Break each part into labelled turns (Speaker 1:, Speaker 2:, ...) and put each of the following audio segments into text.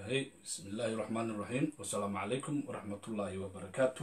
Speaker 1: hey bismi illaahi raxmaan iraxiim wasalaamu calaykum waraxmatullaahi wabarakaatu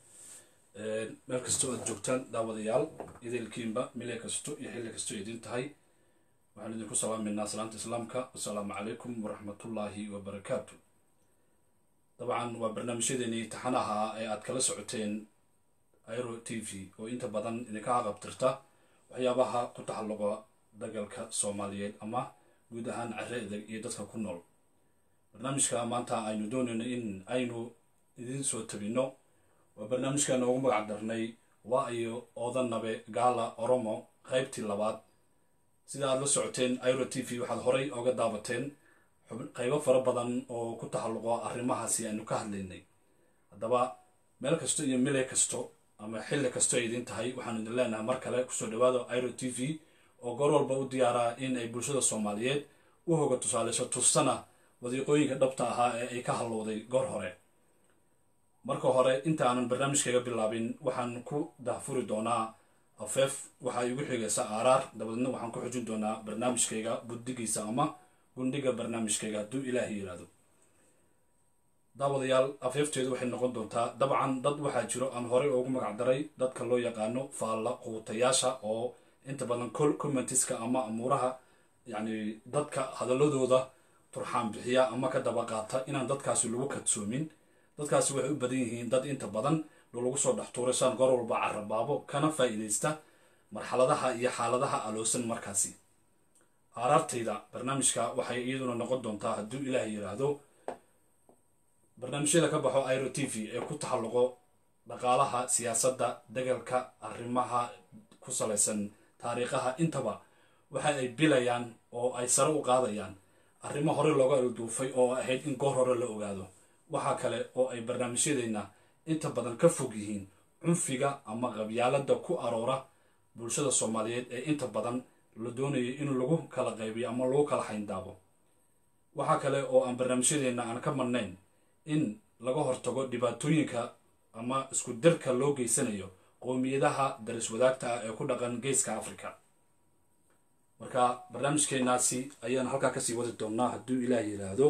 Speaker 1: meel kastoo aad joogtaan daawadayaal idaylkiinba mile kasto iyo xilli kastoo idin tahay waxaan idinku salaameynaa salaanta islaamka wasalaamu calaykum waraxmatullaahi wabarakaatu dabcan waa barnaamijyadeenii taxanaha ee aad kala socoteen airo t v oo inta badan idinka aqabtirta waxyaabaha ku taxalluqa dagalka soomaaliyeed ama guud ahaan care adag iyo dadka ku nool barnaamijka maanta aynu doonayno in aynu idin soo tabino waa barnaamijka noogu magac darnay waa iyo oodanabe gaala oromo qaybtii labaad sida aad la socoteen iro t v waxaad horay oga daabateen qaybo fara badan oo ku taxalluqo arrimahaasi aynu ka hadlaynay haddaba meel kasto iyo mile kasto ama xilli kasto ay idin tahay waxaanu idin leenahay mar kale kusoo dhawaada iro t v oo goor walba u diyaaraa in ay bulshada soomaaliyeed u hoga tusaaleyso tustana wadiiqooyinka dhabta ahaa ee ay ka hallowday goor hore marka hore inta aanan barnaamijkayga bilaabin waxaan ku dahfuri doonaa afeef waxaa igu xigaysa aaraar dabadeedna waxaan ku xujin doonaa barnaamijkayga buddigiisa ama gundhiga barnaamijkayga hadduu ilaahay yidhaahdo daawadayaal afeefteedu waxay noqon doontaa dabcan dad waxaa jiro aan horey ugu magac daray dadka loo yaqaano faalla quutayaasha oo inta badan commentiska ama amuuraha yacni dadka hadaladooda turxaan bixiya ama ka daba qaata inaan dadkaasi lagu kadsoomin dadkaasi waxay u badan yihiin dad inta badan lagu soo dhex tuuray saan goor walba carabaabo kana faa'iidaysta marxaladaha iyo xaaladaha aloosan markaasi aaraartayda barnaamijka waxay iyaduna noqon doontaa hadduu ilaah yidhaahdo barnaamijyada ka baxo iro t v ee ku taxalluqo dhaqaalaha siyaasadda dagalka arrimaha ku salaysan taariikhaha intaba waxa ay bilayaan oo ay sare u qaadayaan arrimo hore looga alduufay oo ahayd in goor hore la ogaado waxaa kale oo ay barnaamijyadeenna inta badan ka fog yihiin cunfiga ama qabyaalada ku aroora bulshada soomaaliyeed ee inta badan la doonayo in lagu kala qaybiyo ama lagu kala xayndaabo waxaa kale oo aan barnaamijyadeenna aan ka marnayn in laga hortago dhibaatooyinka ama isku dirka loo geysanayo qowmiyadaha daris wadaagta ah ee ku dhaqan geeska africa marka barnaamijkeenaasi ayaan halkaa kasii wadi doonnaa hadduu ilaah yidhaahdo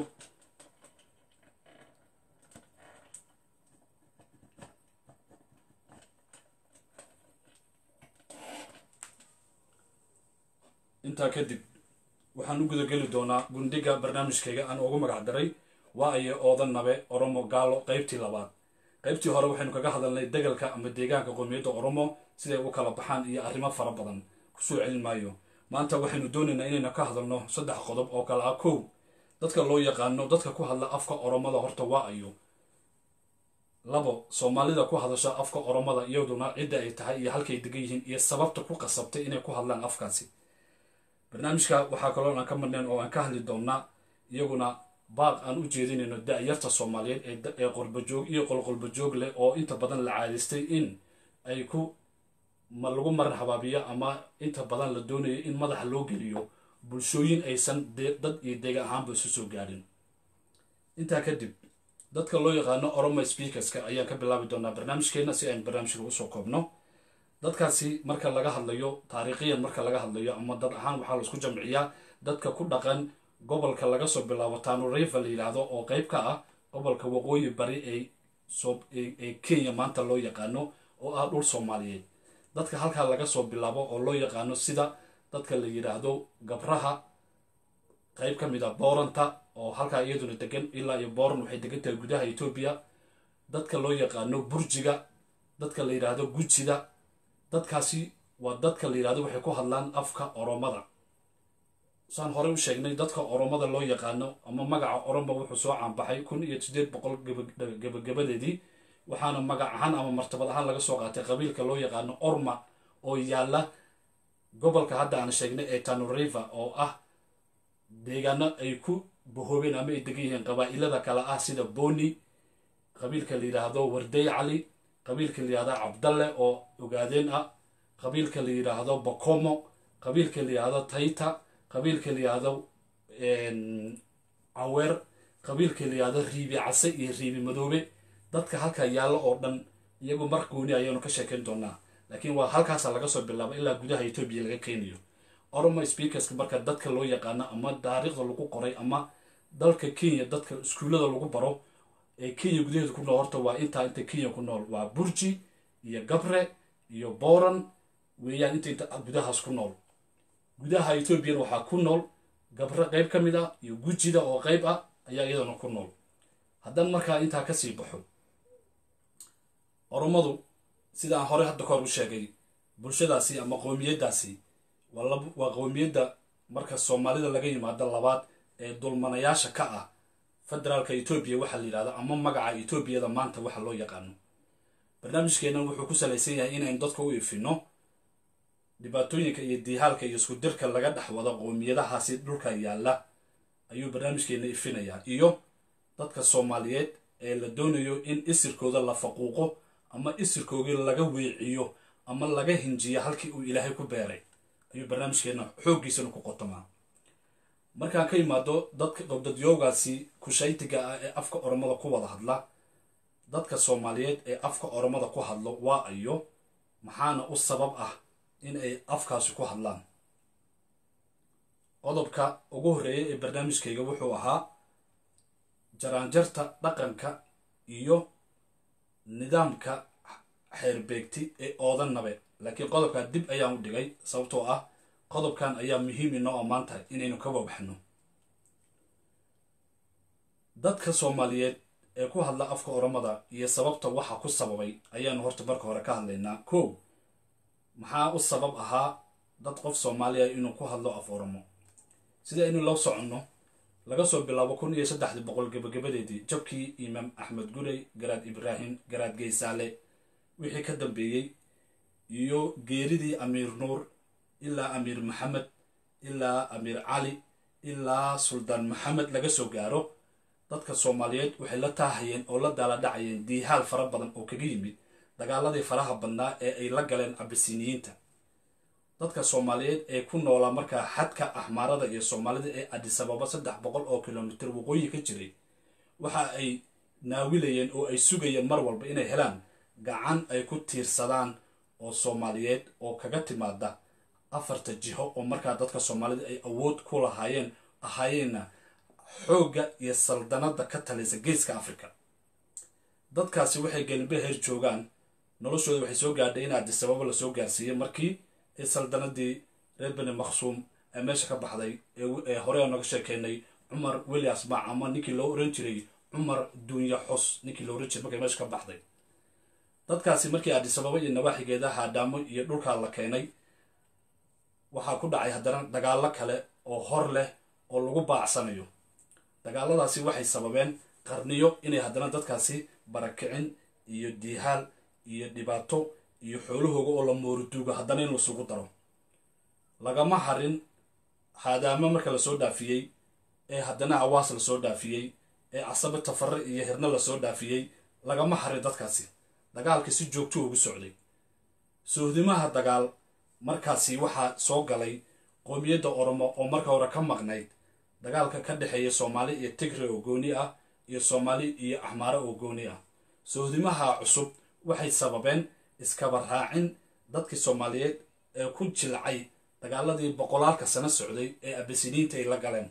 Speaker 1: intaa kadib waxaan u gudageli doonaa gundhiga barnaamijkayga aan ugu magac daray waa ayo oodan nabe oromo gaalo qaybtii labaad qaybtii hore waxaynu kaga hadalnay degalka ama deegaanka qowmiyadda oromo siday u kala baxaan iyo arrimo fara badan kusoo celin maayo maanta waxaynu doonaynaa inaynu ka hadalno saddex qodob oo kale ah kow dadka loo yaqaano dadka ku hadla afka oromada horta waa ayo labo soomaalida ku hadasha afka oromada iyaduna cidda ay tahay iyo halkay degan yihiin iyo sababta ku qasabtay inay ku hadlaan afkaasi barnaamijka waxaa kaloo aan ka marnayn oo aan ka hadli doonnaa iyaguna baaq aan u jeedinayno da-yarta soomaaliyeed ee qolbajoog iyo qolqolbajoog leh oo inta badan la caadaystay in ay ku ma lagu marar habaabiyo ama inta badan la doonayo in madaxa loo geliyo bulshooyin aysan dad iyo deegan ahaanba isu soo gaadhin intaa kadib dadka loo yaqaano oromo speakerska ayaan ka bilaabi doonaa barnaamijkeena si aynu barnaamijka usoo koobno dadkaasi marka laga hadlayo taariikhiyan marka laga hadlayo ama dad ahaan waxaa laisku jamciyaa dadka ku dhaqan gobolka laga soo bilaabo tanuriva la yidhaahdo oo qeyb ka ah gobolka waqooyi bari ee kenya maanta loo yaqaano oo ah dhul soomaaliyeed dadka halkaa laga soo bilaabo oo loo yaqaano sida dadka la yidhaahdo gabraha qeyb ka mid a booranta oo halkaa iyaduna degan ilaa iyo booran waxay degan tahay gudaha etoobiya dadka loo yaqaano burjiga dadka la yidhaahdo gujida dadkaasi waa dadka la yidhahdo waxay ku hadlaan afka oromada saan horey u sheegnay dadka oromada loo yaqaano ama magaca oromo wuxuu soo caanbaxay kun iyo siddeed boqol gabagabadeedii waxaana magac ahaan ama martabad ahaan laga soo qaatay qabiilka loo yaqaano orma oo yaalla gobolka hadda aan sheegnay ee tanuriva oo ah deegaano ay ku bahoobeen ama ay degan yihiin qabaa'ilada kale ah sida boni qabiilka la yidhaahdo wardey cali qabiilka la yidhahdo cabdalle oo ogaadeen ah qabiilka la yidhaahdo bokomo qabiilka la yidhaahdo tayta qabiilka la yidhaahdo caweer qabiilka la yidhaahdo riibi case iyo riibi madoobe dadka halkaa yaallo oo dhan iyagu mar gooni ayaanu ka sheekayn doonaa laakiin waa halkaasa laga soo bilaaba ilaa gudaha etoobiya laga keenayo oromo speakerska marka dadka loo yaqaano ama taariikhda lagu qoray ama dalka kenya dadka iskuullada lagu baro ee kenya gudaheeda ku nool horta waa intaa inta kenya ku nool waa burji iyo gabre iyo booran weeyaan inta inta gudahaas ku nool gudaha ethoobiyan waxaa ku nool gabre qayb ka mid ah iyo gujida oo qayb ah ayaa iyadana ku nool haddaan markaa intaa kasii baxo oromadu sidaan hore hadda kahor u sheegay bulshadaasi ama qowmiyaddaasi waa qowmiyadda marka soomaalida laga yimaado labaad ee dulmanayaasha ka ah federaalka etoobiya waxaa la yidhahda ama magaca etoobiyada maanta waxa loo yaqaano barnaamijkeennan wuxuu ku salaysan yahay inaynu dadka u ifino dhibaatooyinka iyo diihaalka iyo isku dirka laga dhex wado qowmiyadahaasi dhulka yaalla ayuu barnaamijkeenna ifinayaa iyo dadka soomaaliyeed ee la doonayo in isirkooda la faquuqo ama isirkoogii laga weeciyo ama laga hinjiyo halkii uu ilaahay ku beeray ayuu barnaamijkeenna xooggiisana ku qotomaa markaan ka imaado dadka qowdadyoogaasi kushaytiga ah ee afka oromada ku wada hadla dadka soomaaliyeed ee afka oromada ku hadlo waa ayo maxaana u sabab ah in ay afkaasi ku hadlaan qodobka ugu horreeya ee barnaamijkayga wuxuu ahaa jaraanjarta dhaqanka iyo nidaamka xeerbeegti ee oodan nabe laakiin qodobkaa dib ayaan u dhigay sababtoo ah qodobkan ayaa muhiim inoo ammaan tahay inaynu ka wabaxno dadka soomaaliyeed ee ku hadla afka oromada iyo sababta waxa ku sababay ayaanu horta marka hore ka hadlaynaa kow maxaa u sabab ahaa dad qof soomaaliya inuu ku hadlo af oromo sida aynu loo soconno laga soo bilaabo kun iyo saddexdii boqol gebagabadeedii jabkii imaam axmed gurey garaad ibraahim garaad geysaale wixii ka dambeeyey iyo geeridii amiir nuur ilaa amiir maxamed ilaa amiir cali ilaa suldaan maxamed laga soo gaaro dadka soomaaliyeed waxay la taahayeen oo la daaladhacayeen diihaal fara badan oo kaga yimid dagaaladii faraha badnaa ee ay la galeen abisiniyiinta dadka soomaaliyeed ee ku noolaa markaa xadka axmaarada iyo soomaalida ee adisababa saddex boqol oo kilomitir waqooyi ka jiray waxa ay naawilayeen oo ay sugayeen mar walba inay helaan gacan ay ku tiirsadaan oo soomaaliyeed oo kaga timaada afarta jiho oo markaa dadka soomaalida ay awood ku lahaayeen ahaayeenna xoogga iyo saldanada ka talisa geeska africa dadkaasi waxay gelinbe heer joogaan noloshooda waxay soo gaadhay in adisababa lasoo gaarsiiyey markii ee saldanadii reer beni maqsuum ee meesha ka baxday ee hore naga sheekeynay cumar welias mac ama ninkii loo oran jiray cumar duunya xos ninkii loo oran jiray markay meesha ka baxday dadkaasi markii adisababa iyo nawaaxigeeda haadhaamo iyo dhulkaa la keenay waxaa ku dhacay haddana dagaallo kale oo hor leh oo lagu baacsanayo dagaaladaasi waxay sababeen qarniyo inay haddana dadkaasi barakicin iyo diihaal iyo dhibaato iyo xoolahooga oo la mooruduugo haddana in lasugu daro lagama harin haadaamo marka lasoo dhaafiyey ee haddana awaas lasoo dhaafiyey ee casabe tafare iyo hirna lasoo dhaafiyey lagama harin dadkaasi dagaalka si joogto ugu socday sohdimaha dagaal markaasi waxaa soo galay qoomiyadda oromo oo marka hore ka maqnayd dagaalka ka dhexeeya soomaali iyo tigre oo gooni ah iyo soomaali iyo axmaare oo gooni ah sohdimaha cusub waxay sababeen iskaba raacin dadkii soomaaliyeed ee ku jilcay dagaaladii boqolaalka sano socday ee abasiniinta ay la galeen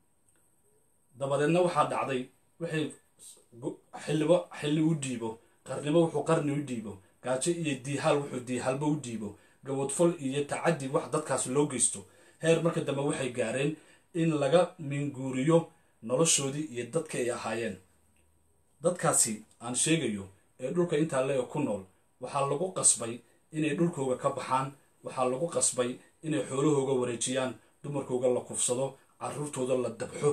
Speaker 1: dabadeedna waxaa dhacday waxay xillibo xilli u dhiibo qarnimo wuxuu qarni u dhiibo gaajo iyo diihaal wuxuu diihaalba u dhiibo gawadfol iyo tacaddi wax dadkaas loo geysto heer marka dambe waxay gaareen in laga minguuriyo noloshoodii iyo dadka ay ahaayeen dadkaasi aan sheegayo ee dhulka intaa le ku nool waxaa lagu qasbay inay dhulkooga ka baxaan waxaa lagu qasbay inay xoolahooga wareejiyaan dumarkooga la kufsado caruurtooda la dabxo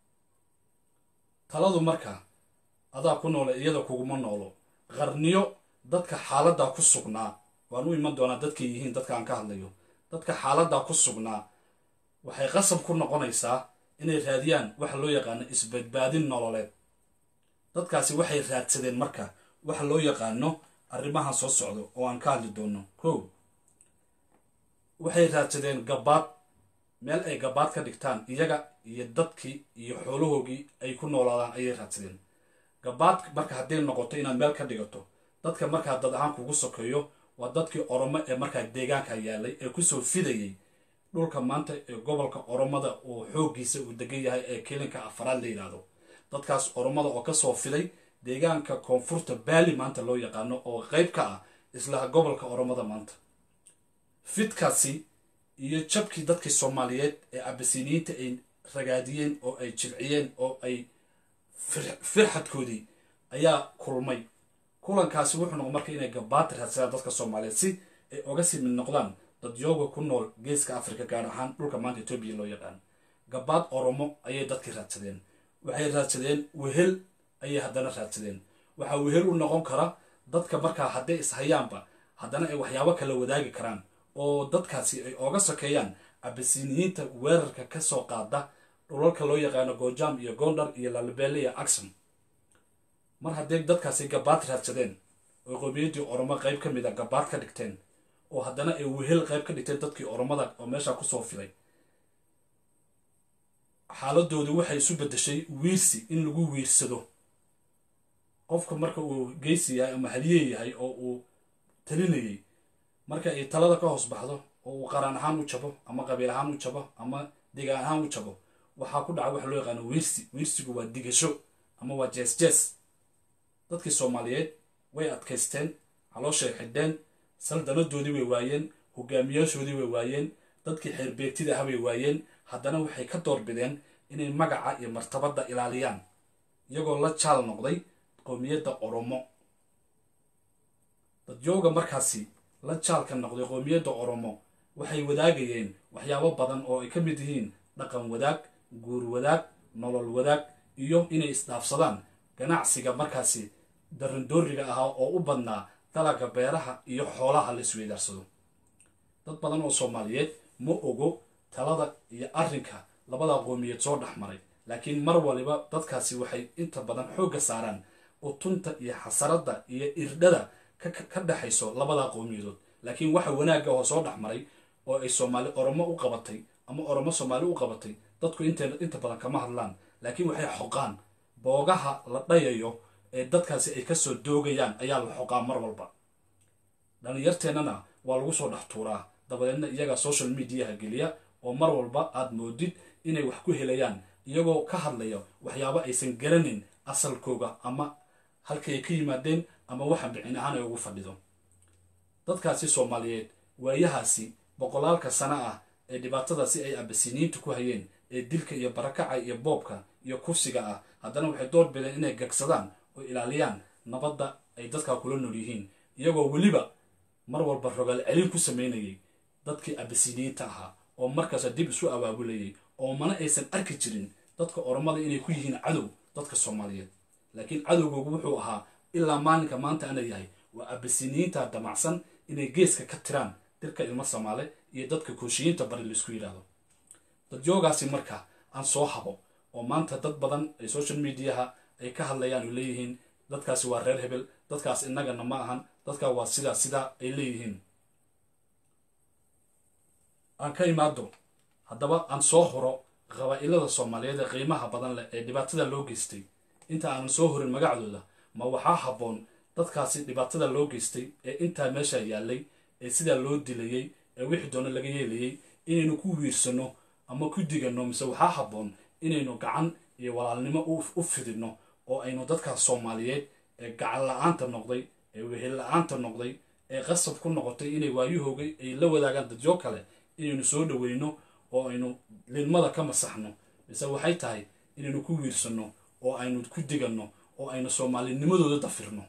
Speaker 1: taladu marka adaa ku noole iyada kuguma noolo qarniyo dadka xaaladaa ku sugnaa waan u iman doonaa dadkay yihiin dadka aan ka hadlayo dadka xaaladaa ku sugnaa waxay qasab ku noqonaysaa inay raadiyaan waxa loo yaqaano isbadbaadin nololeed dadkaasi waxay raadsadeen marka waxa loo yaqaano arrimahan soo socdo oo aan ka hadli doono kow waxay raadsadeen gabaad meel ay gabaad ka dhigtaan iyaga iyo dadkii iyo xoolahoogii ay ku noolaadaan ayay raadsadeen gabaad marka hadday noqoto inaad meel ka dhigato dadka markaa dad ahaan kugu sokeeyo waa dadkii oromo ee markaa deegaanka yaalay ee kusoo fidayay dhulka maanta ee gobolka oromada uu xooggiisa uu degan yahay ee kelinka afaraad la yidhaahdo dadkaas oromada oo kasoo fiday deegaanka koonfurta baali maanta loo yaqaano oo qeyb ka ah isla gobolka oromada maanta fidkaasi iyo jabkii dadkii soomaaliyeed ee abasiniyiinta ay ragaadiyeen oo ay jilciyeen oo ay firxadkoodii ayaa kulmay kulankaasi wuxuu noqon marka inay gabaad raadsadaan dadka soomaaliyeed si ay oga sii mid noqdaan dadyooga ku nool geeska afrika gaar ahaan dhulka maanta etoobiya loo yaqaan gabaad oromo ayay dadkii raadsadeen waxay raadsadeen wehel ayay haddana raadsadeen waxaa wehel u noqon kara dadka markaa hadday ishayaanba haddana ay waxyaabo kala wadaagi karaan oo dadkaasi ay oga sokeeyaan abasiniyiinta weerarka kasoo qaada dhulalka loo yaqaano gojaam iyo gondar iyo lalabele iyo axom mar hadday dadkaasi gabaad raadsadeen oo qowmiyaddii oromo qeyb ka mid a gabaad ka dhigteen oo haddana ay wehel qeyb ka dhigteen dadkii oromada oo meesha kusoo fiday xaaladoodu waxay isu bedeshay wiirsi in lagu wiirsado qofka marka uu geysi yahay ama haliye yahay oo uu talinayay marka ay talada ka hoos baxdo oo uu qaraan ahaan u jabo ama qabiil ahaan u jabo ama degaan ahaan u jabo waxaa ku dhaca waxa loo yaqaano wiirsi wiirsigu waa digasho ama waa jees jees dadkii soomaaliyeed way adkaysteen calooshay xidheen saldanadoodii way waayeen hogaamiyaashoodii way waayeen dadkii xeerbeegtida ah way waayeen haddana waxay ka doorbideen inay magaca iyo martabadda ilaaliyaan iyagoo la jaal noqday qowmiyadda oromo dadyooga markaasi la jaalka noqday qowmiyadda oromo waxay wadaagayeen waxyaabo badan oo ay ka mid yihiin dhaqan wadaag guur wadaag nolol wadaag iyo inay isdhaafsadaan ganacsiga markaasi darandooriga ahaa oo u badnaa dalaga beeraha iyo xoolaha la isweydaarsado dad badan oo soomaaliyeed ma ogo talada iyo arrinka labada qowmiyeed soo dhex maray laakiin mar waliba dadkaasi waxay inta badan xoogga saaraan utunta iyo xasaradda iyo irdhada ka dhexayso labada qowmiyadood laakiin waxa wanaagga oo soo dhex maray oo ay soomaali oromo u qabatay ama oromo soomaali u qabatay dadku inta badan kama hadlaan laakiin waxay xoqaan boogaha la dhayayo ee dadkaasi ay kasoo doogayaan ayaa la xoqaa mar walba dhalinyarteennana waa lagu soo dhex tuuraa dabadeedna iyagaa social mediaha geliya oo mar walba aad moodid inay wax ku helayaan iyagoo ka hadlaya waxyaabo aysan garanin asalkooga ama halkay ay ka yimaadeen ama waxa bicin ahaan ay ugu fadhido dadkaasi soomaaliyeed waayahaasi boqolaalka sano ah ee dhibaatadaasi ay abasiniyiinta ku hayeen ee dilka iyo barakaca iyo boobka iyo kursiga ah haddana waxay door bideen inay gagsadaan oo ilaaliyaan nabadda ay dadkaa kula nool yihiin iyagoo weliba mar walba rogaal celin ku sameynayay dadkii abasiniyiinta ahaa oo markaasa dib isu abaabulayay oo mana aysan arki jirin dadka oromada inay ku yihiin cadow dadka soomaaliyeed laakiin cadowgoogu wuxuu ahaa ilaa maalinka maanta ana yahay waa abasiniyiinta damacsan inay geeska ka tiraan dirka ilmo soomaale iyo dadka kooshiyiinta bari laisku yidhaahdo dadyoogaasi marka aan soo habo oo maanta dad badan ay social mediaha ay ka hadlayaan oo leeyihiin dadkaasi waa reer hebel dadkaas innagana ma ahan dadkaa waa sidaa sidaa ay leeyihiin aan ka imaado haddaba aan soo horo qabaa'ilada soomaaliyeed ee qiimaha badan leh ee dhibaatada loo geystay inta aanan soo horin magacdooda ma waxaa habboon dadkaasi dhibaatada loo geystay ee intaa meesha yaallay ee sidaa loo dilayey ee wixii doona laga yeelayay inaynu ku wiirsano ama ku digano mise waxaa habboon inaynu gacan iyo walaalnimo u fidino oo aynu dadkaas soomaaliyeed ee gacan la-aanta noqday ee wehel la-aanta noqday ee qasab ku noqotay inay waayahooga ay la wadaagaan dadyo kale inaynu soo dhaweyno oo aynu lidmada ka masaxno mise waxay tahay inaynu ku wiirsano oo aynu ku diganno oo aynu soomaalinimadooda dafirno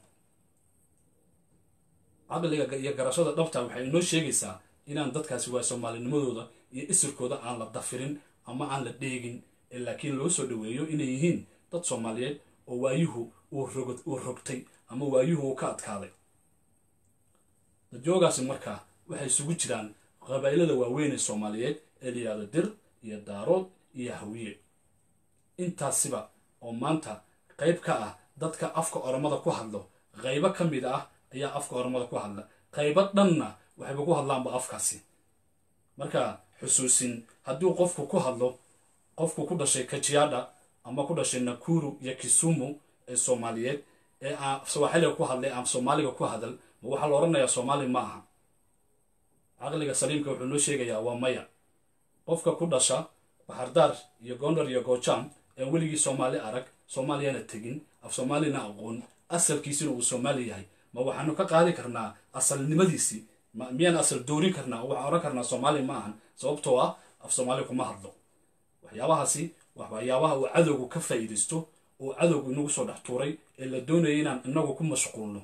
Speaker 1: caqliga iyo garashada dhabta waxay inoo sheegaysaa inaan dadkaasi waa soomaalinimadooda iyo isirkooda aan la dafirin ama aan la dheegin ee laakiin loo soo dhaweeyo inay yihiin dad soomaaliyeed oo waayuhu uu rogtay ama waayuhu uu ka adkaaday dadjoogaasi markaa waxay isugu jiraan qabaa'ilada waaweyn ee soomaaliyeed ee la yidhahdo dir iyo daarood iyo hawiye intaasiba oo maanta qayb ka ah dadka afka oromada ku hadlo qaybo ka mid ah ayaa afka oromada ku hadla qaybo dhanna waxayba ku hadlaanba afkaasi marka xusuusin hadduu qofku ku hadlo qofku ku dhashay kajiada ama ku dhashay nakuru iyo kisumu ee soomaaliyeed ee aan sawaaxiliga ku hadlay aan soomaaliga ku hadal ma waxaa la odhanayaa soomaali ma aha caqliga saliimka wuxuu noo sheegayaa waa maya qofka ku dhasha baxardaar iyo gondar iyo goojaam ee weligii soomaali arag soomaaliyana tegin af soomaalina aqoon asalkiisina uu soomaali yahay ma waxaanu ka qaadi karnaa asalnimadiisii miyaan asal doorin karnaa oo waxaan ohan karnaa soomaali ma ahan sababtoo ah af soomaali kuma hadlo waxyaabahaasi waa waxyaabaha uu cadowgu ka faa'iidaysto oo cadowgu inagu soo dhex tuuray ee la doonaya inaan inagu ku mashquulno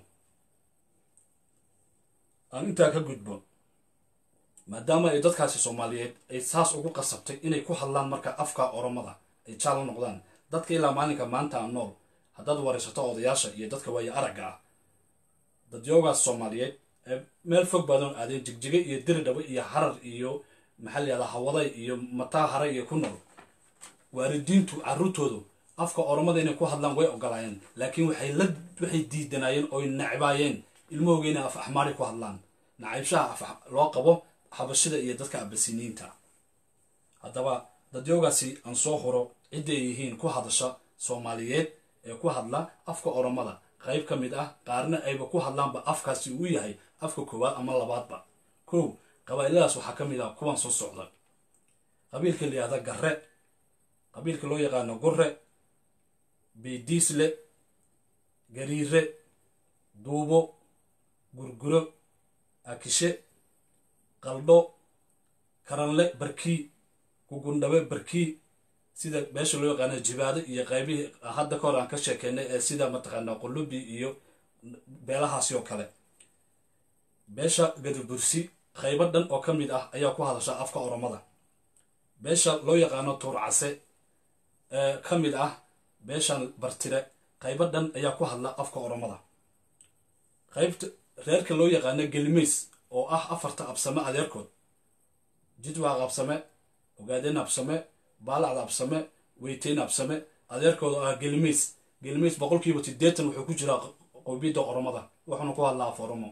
Speaker 1: aan intaa ka gudbo maadaama ay dadkaasi soomaaliyeed ay saas ugu qasabtay inay ku hadlaan marka afka oromada ay jaal noqdaan dadka ilaa maalinka maanta aan nool haddaad waraysato odayaasha iyo dadka waayo aragga ah dadyoogaas soomaaliyeed ee meel fog badan aadeen jigjige iyo diridhabo iyo harar iyo maxaa la yahdaa hawaday iyo mataa haray iyo ku nool waalidiintu carruurtoodu afka oromada inay ku hadlaan way ogolaayeen laakiin waxay la waxay diidanaayeen oy nacbaayeen ilmahooga inay af axmaari ku hadlaan nacaybshaha af loo qabo xabashida iyo dadka abasiniinta haddaba dadyoogaasi aan soo huro cidda ay yihiin ku hadasha soomaaliyeed ee ku hadla afka oromada qayb ka mid ah qaarna ayba ku hadlaanba afkaasi uu yahay afka koowaad ama labaadba kow qabaa'iladaas waxaa ka mid ah kuwan soo socda qabiilka la yihahda garre qabiilka loo yaqaano gurre biidiisle gariire duubo gurguro akishe qaldho karanle barkii gugundhabe barkii sida meesha loo yaqaano jibaado iyo qaybihii hadda ka hor aan ka sheekeynay ee sida mataqaanaa qulubi iyo beelahaasi oo kale beesha gadabursi qaybo dhan oo ka mid ah ayaa ku hadasha afka oromada beesha loo yaqaano tuurcase ee ka mid ah beeshan bartire qaybo dhan ayaa ku hadla afka oromada qaybta reerka loo yaqaano gelimays oo ah afarta absame adeerkood jidwaaq absame ogaadeen absame baalacda absame weyteyn absame adeerkooda oo ah gelimays gelimays boqolkiiba siddeetan wuxuu ku jiraa qowbiyadda oromada wuxuuna ku hadlaa af oromo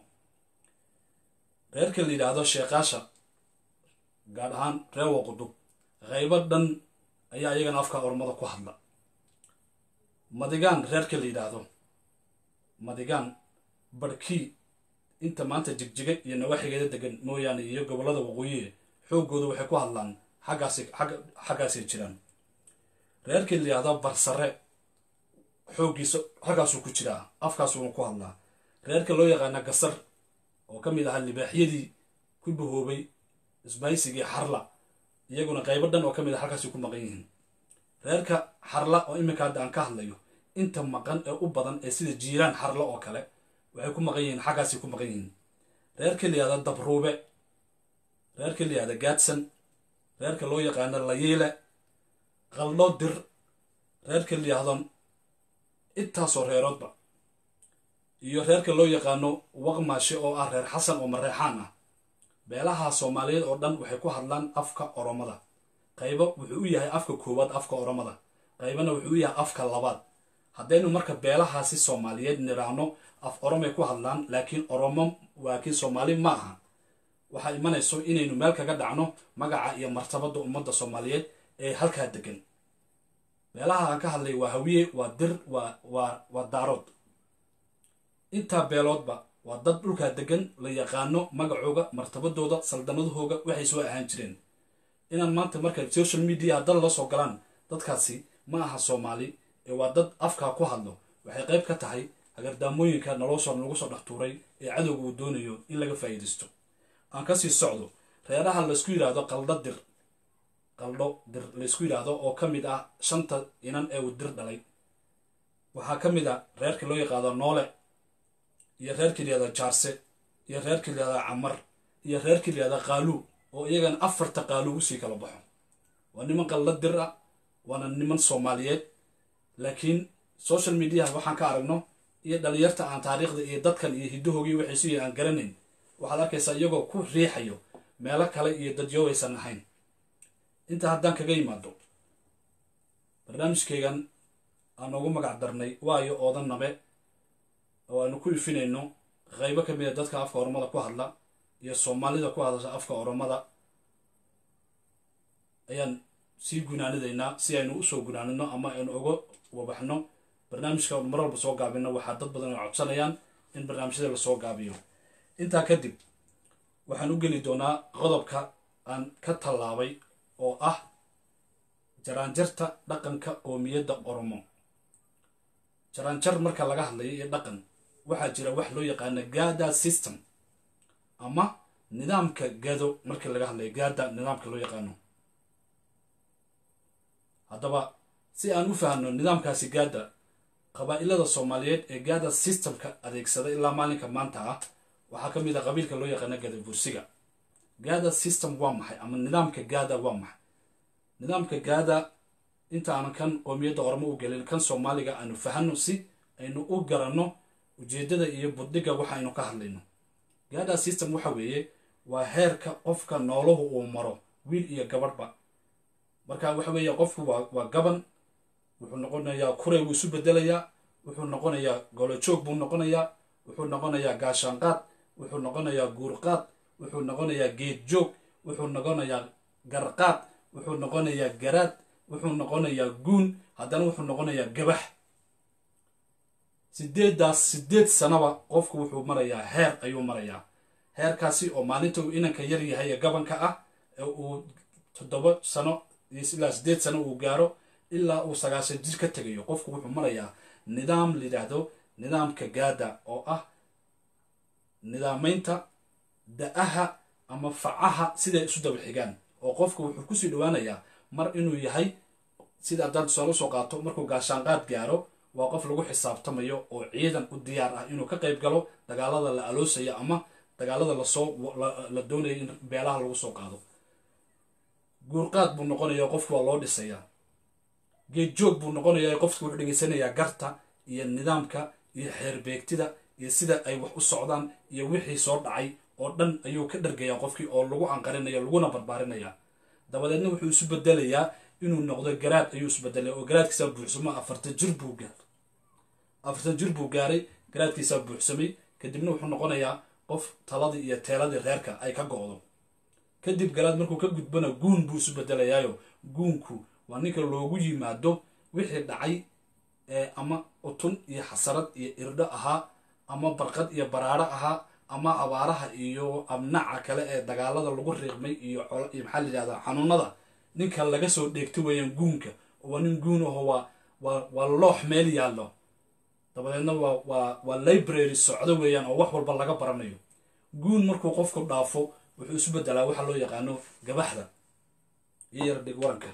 Speaker 1: reerka la yidhaahdo sheekaasha gaar ahaan reer waqudub qaybo dhan ayaa iyagana afka oromada ku hadla madigaan reerka la yidhaahdo madigaan barhkii inta maanta jigjiga iyo nawaaxigeeda degan mooyaane iyo gobollada waqooyiye xooggooda waxay ku hadlaan xaggaasi xagga xaggaasay jiraan reerkii la yidhaahdo barsare xooggiisa xaggaasuu ku jiraa afkaasuuna ku hadlaa reerka loo yaqaana gasar oo ka mid ahaa libaaxyadii ku bahoobay isbaysigii xarla iyaguna qaybo dhan oo ka mid ah halkaasay ku maqan yihiin reerka xarla oo iminka hadda aan ka hadlayo inta maqan ee u badan ee sida jiiraan xarla oo kale waxay ku maqan yihiin xaggaasay ku maqan yihiin reerka la yihahda dabruube reerka la yihahda gaadsan reerka loo yaqaano layiile qaldho dir reerka la yihahdo intaasoo reeroodba iyo reerka loo yaqaano waqmaashe oo ah reer xasan oo mareexaan ah beelaha soomaaliyeed oo dhan waxay ku hadlaan afka oromada qaybo wuxuu u yahay afka koowaad afka oromada qaybana wuxuu u yahay afka labaad haddaynu marka beelahaasi soomaaliyeed niraahno af oromay ku hadlaan laakiin oromo waakiin soomaali ma aha waxaa imanayso inaynu meel kaga dhacno magaca iyo martabada ummadda soomaaliyeed ee halkaa degan beelaha aan ka hadlay waa hawiye waa dir waa waa waa daarood intaa beeloodba waa dad dhulkaa degan la yaqaano magacooga martabadooda saldanadahooga waxay soo ahaan jireen inaan maanta marka social media dal la soo galaan dadkaasi ma aha soomaali ee waa dad afkaa ku hadlo waxay qayb ka tahay hagardaamooyinka nolosha lagu soo dhex tuuray ee cadowga uu doonayo in laga faa'iidaysto aan kasii socdo reeraha laysku yidhaahdo qaldho dir qaldho dir laysku yidhaahdo oo ka mid ah shanta inan ee uu dir dhalay waxaa ka mid a reerka loo yaqaado noole iyo reerka layihahda jaarse iyo reerka layihahda camar iyo reerka layihahda qaaluu oo iyagana afarta qaaluu usii kala baxo waa niman qaldho dir ah waana niman soomaaliyeed laakiin social mediaha waxaan ka aragno iyo dhalinyarta aan taariikhda iyo dadkan iyo hiddahoogii waxay su yihin aan garanayn waxaad arkaysaa iyagoo ku riixayo meelo kale iyo dadyo aysan ahayn intaa haddaan kaga yimaado barnaamijkaygan aan ugu magac darnay waayo oodan nabe oo aanu ku ifinayno qaybo ka mid a dadka afka oromada ku hadla iyo soomaalida ku hadasha afka oromada ayaan sii gunaanidaynaa si aynu usoo gunaanino ama aynu uga wabaxno barnaamijka mar walba soo gaabino waxaa dad badan ay codsanayaan in barnaamijyada lasoo gaabiyo intaa kadib waxaan u geli doonaa qodobka aan ka tallaabay oo ah jaraanjarta dhaqanka qoomiyadda oromo jaraanjar marka laga hadlayo iyo dhaqan waxaa jira wax loo yaqaana gada system ama nidaamka gado markii laga hadlayo gada nidaamka loo yaqaano haddaba si aan u fahamno nidaamkaasi gaada qabaa-ilada soomaaliyeed ee gaada systemka adeegsada ilaa maalinka maanta ah waxaa ka mid a qabiilka loo yaqaana gada bursiga gaada system waa maxay ama nidaamka gaada waa maxay nidaamka gaada inta aanan kan qoomiyadda ormo u gelin kan soomaaliga aanu fahanno si aynu u garanno ujeeddada iyo buddiga waxaynu ka hadlayno gaada system waxa weeye waa heerka qofka nooluhu uu maro wiil iyo gabadhba marka waxa weeye qofku waa waa gaban wuxuu noqonayaa kuray wuu isu bedelayaa wuxuu noqonayaa golojoog buu noqonayaa wuxuu noqonayaa gaashaanqaad wuxuu noqonayaa guurqaad wuxuu noqonayaa geed joog wuxuu noqonayaa garqaad wuxuu noqonayaa garaad wuxuu noqonayaa guun haddana wuxuu noqonayaa gabax sideeddaas sideed sanaba qofku wuxuu marayaa heer ayuu marayaa heerkaasi oo maalinta uu inanka yar yahay ee gabanka ah ee uu toddoba sano ilaa sideed sano uu gaaro ilaa uu sagaashan jir ka tegayo qofku wuxuu marayaa nidaam layidhaahdo nidaamka gaada oo ah nidaamaynta da-aha ama facaha siday isu daba xigaan oo qofku wuxuu kusii dhawaanayaa mar inuu yahay sida haddaan tusaale usoo qaato markuu gaashaanqaad gaaro waa qof lagu xisaabtamayo oo ciidan u diyaar ah inuu ka qayb galo dagaalada la aloosayo ama dagaalada lasoo la doonayo in beelaha lagu soo qaado guurqaad buu noqonayaa qofku waa loo dhisayaa geed joog buu noqonayaa qofku wuxuu dhegeysanayaa garta iyo nidaamka iyo xeerbeegtida iyo sida ay wax u socdaan iyo wixii soo dhacay oo dhan ayuu ka dhargayaa qofkii oo lagu anqarinaya laguna barbaarinaya dabadeedna wuxuu isu bedelayaa inuu noqdo garaad ayuu isu bedelaya oo garaadkiisaa buuxsamo afartan jir buu gaaray afartan jir buu gaaray garaadkiisaa buuxsamay kadibna wuxuu noqonayaa qof taladii iyo teeladii reerka ay ka go-do kadib garaad markuu ka gudbana guun buu isu bedelayaayo guunku waa ninka loogu yimaado wixii dhacay ee ama utun iyo xasarad iyo irdho ahaa ama barqad iyo baraaro ahaa ama abaaraha iyo amnaca kale ee dagaalada lagu riiqmay iyo iyo maxaa la yidhahdaa xanuunada ninka laga soo dheegto weeyaan guunka oo waa nin guun aho waa waa waa loox meel yaallo dabadeedna waa waa waa library socdo weeyaan oo wax walba laga baranayo guun markuu qofku dhaafo wuxuu isu bedelaa waxa loo yaqaano gabaxda iyo yar dhigwaanka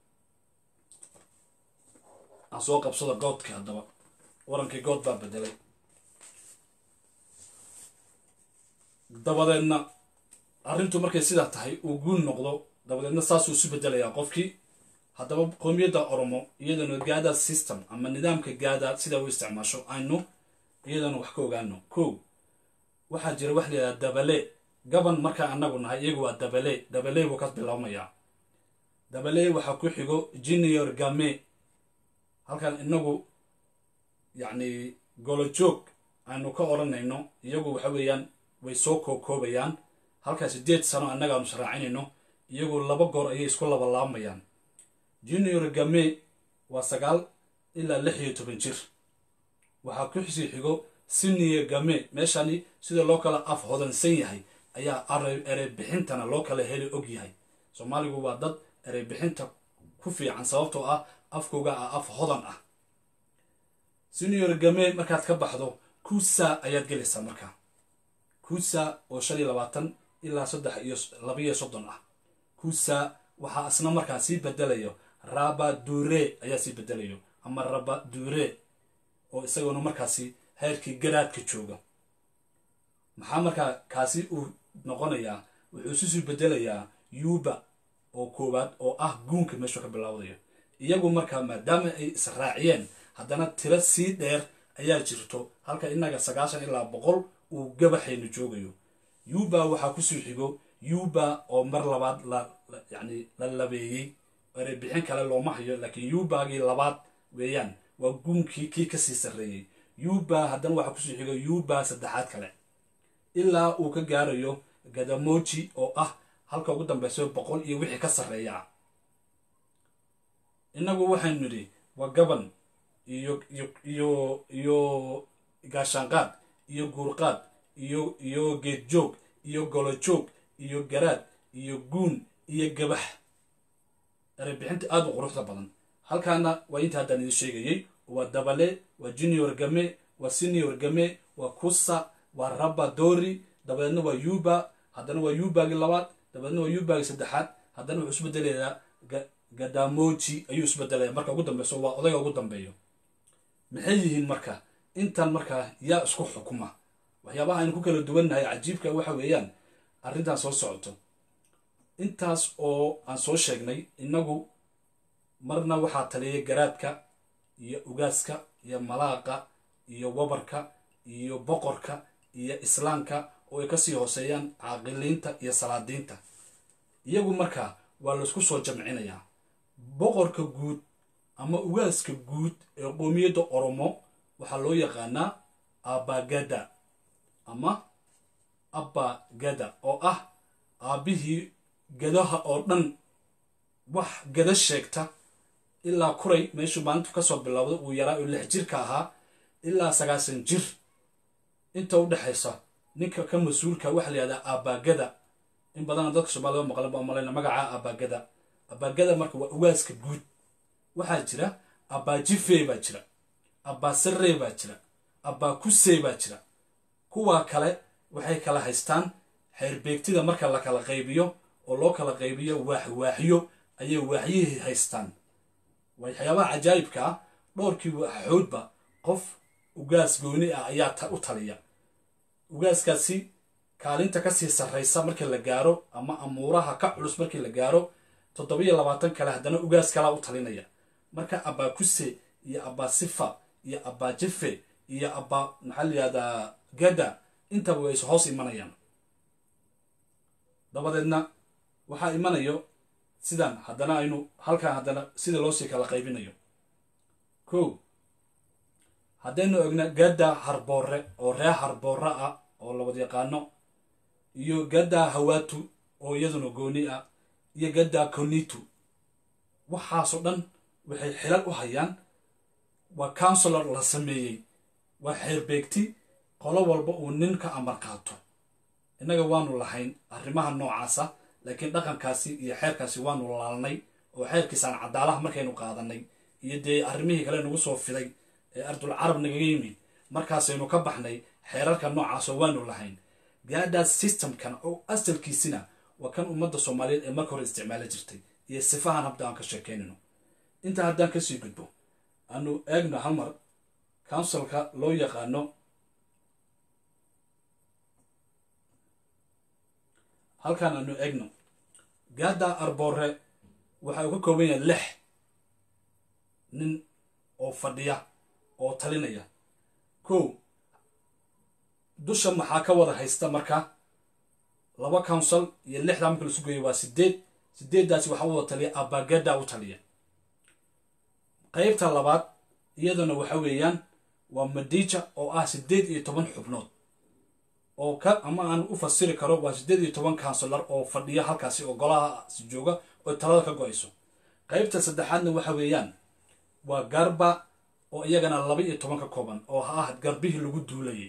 Speaker 1: aan soo qabsada goodka haddaba warankii good baa bedelay dabadeedna arrintu markay sidaa tahay uu guun noqdo dabadeedna saasuu isu bedelayaa qofkii haddaba qoomiyadda oromo iyadana gaada system ama nidaamka gaada sidaa u isticmaasho aynu iyadana wax ka ogaano ko waxaa jira wax layidhaha dabale gaban markaa anagu nahay iyagu waa dabale dabale buu ka bilaabmayaa dabale waxaa ku xigo junior game halkan inagu yacni golojoog aynu ka odhanayno iyagu waxa weeyaan way soo kookoobayaan halkaa sideed sano annagaanu sharaacinayno iyagu laba goor ayay isku labalaabayaan junior game waa sagaal ilaa lix iyo toban jir waxaa ku xisii xigo sinior game meeshani sida loo kala af hodansan yahay ayaa ereybixintana loo kala heli og yahay soomaaligu waa dad ereybixinta ku fiican sababtoo ah afkooga ah af hodan ah senior game markaad ka baxdo kusa ayaad gelaysaa markaa kusa oo shan iyo labaatan ilaa saddex iyo labaiyo soddon ah kusa waxaa isna markaa sii bedelayo raba dure ayaa sii bedelayo ama raba dure oo isagoona markaasi heerkii garaadka jooga maxaa markaa kaasi uu noqonayaa wuxuu isusii bedelayaa yuba oo koowaad oo ah guunka meeshuu ka bilowdayo iyagu markaa maadaama ay israaciyeen haddana tiro sii dheer ayaa jirto halka inaga sagaashan ilaa boqol uu gabaxaynu joogayo yuba waxaa kusoo xigo yuba oo mar labaad la yani la labeeyey erebixin kale looma hayo laakiin yubagii labaad weeyaan waa guunkii kii kasii sarreeyey yuba haddana waxaa kusoo xigo yuba saddexaad kale ilaa uu ka gaarayo gadamoji oo ah halka ugu dambeyso boqol iyo wixii ka sarreeya innagu waxaynu nidhi waa gaban iyo iyo iyo iyo gaashaanqaad iyo guurqaad iyo iyo geedjoog iyo golojoog iyo garaad iyo guun iyo gabax erebixinta aada u quruxda badan halkaana waa inta haddaan idin sheegayey waa dabale waa junior game waa senior game waa kusa waa raba dori dabadeedna waa yuba haddana waa yubagi labaad dabadeedna waa yubagi saddexaad haddana wuxuu isbedelayaa gadamoji ayuu isbedelaya marka ugu dambeyso waa odayga ugu dambeeyo maxay yihiin marka intan markaa yaa isku xukuma waxyaabaha aynu ku kala duwannahay cajiibka waxa weeyaan arrintan soo socoto intaas oo aan soo sheegnay innagu marna waxaa taliyay garaadka iyo ugaaska iyo malaaqa iyo wabarka iyo boqorka iyo islaamka oo ay kasii hooseeyaan caaqiliinta iyo salaadiinta iyagu markaa waa laysku soo jamcinayaa boqorka guud ama ugaaska guud ee qoomiyadda oromo waxaa loo yaqaanaa abagada ama abagada oo ah aabbihii gadaha oo dhan wax gada sheegta ilaa kuray meeshuu maalintu kasoo bilowday uu yaraa oo lix jirka ahaa ilaa sagaasan jir inta u dhexaysa ninka ka mas-uulka waxaa la yihahdaa abagada in badana dadka soomaalida maqlan baa malayna magaca abagada abagada marka waa ugaaska guud waxaa jira abajife baa jira abasare baa jira abakuse baa jira kuwaa kale waxay kala haystaan xeerbeegtida marka la kala qaybiyo oo loo kala qaybiyo waaxwaaxyo ayay waaxyihii haystaan waxyaabaha cajaayibka ah dhowrkii waaxoodba qof ugaas gooni ah ayaa u taliya ugaaskaasi kaalinta kasii sarraysa markii la gaaro ama amuuraha ka culus markii la gaaro toddobiyo labaatan kale haddana ugaas kalaa u talinaya marka abakuse iyo abasifa iyo abajefe iyo aba maxaa la yihahdaa gada intaba way is hoos imanayaan dabadeedna waxaa imanayo sidan haddana aynu halkan haddana sida loosii kala qaybinayo ko haddaynu egna gada harboore oo ree harboore ah oo labad yaqaano iyo gada hawatu oo iyaduna gooni ah iyo gada konitu waxaasoo dhan waxay xilal u hayaan waa counselor la sameeyey waa xeerbeegti qolo walba uu nin ka amar qaato innaga waanu lahayn arrimaha noocaasa laakiin dhaqankaasi iyo xeerkaasi waanu laalnay oo xeerkiisaan cadaalaha markaynu qaadanay iyo dee arrimihii kale nagu soo fiday ee ardul carab nagaga yimid markaasaynu ka baxnay xeerarka noocaasoo waanu lahayn gaadaas systemkan oo asalkiisina waa kan ummadda soomaaliyeed ee marka hore isticmaali jirtay iyo sifahan habda aan ka sheekeynayno intaa haddaan kasii gudbo aanu eegno halmar counsilka loo yaqaano halkaan aanu eegno gaada arboore waxa uu ka kooban yahay lix nin oo fadhiya oo talinaya kow dusha maxaa ka wada haysta marka laba council iyo lixdaa marka lasu geeyo waa sideed sideeddaasi waxaa u wada taliya abagada u taliya qaybta labaad iyaduna waxa weeyaan waa madija oo ah sideed iyo toban xubnood oo ka ama aan u fasiri karo waa sideed iyo toban counsilar oo fadhiya halkaasi oo golahaasi jooga oo talada ka go-ayso qaybta saddexaadna waxa weeyaan waa garba oo iyagana laba iyo toban ka kooban oo ha ah garbihii lagu duulayay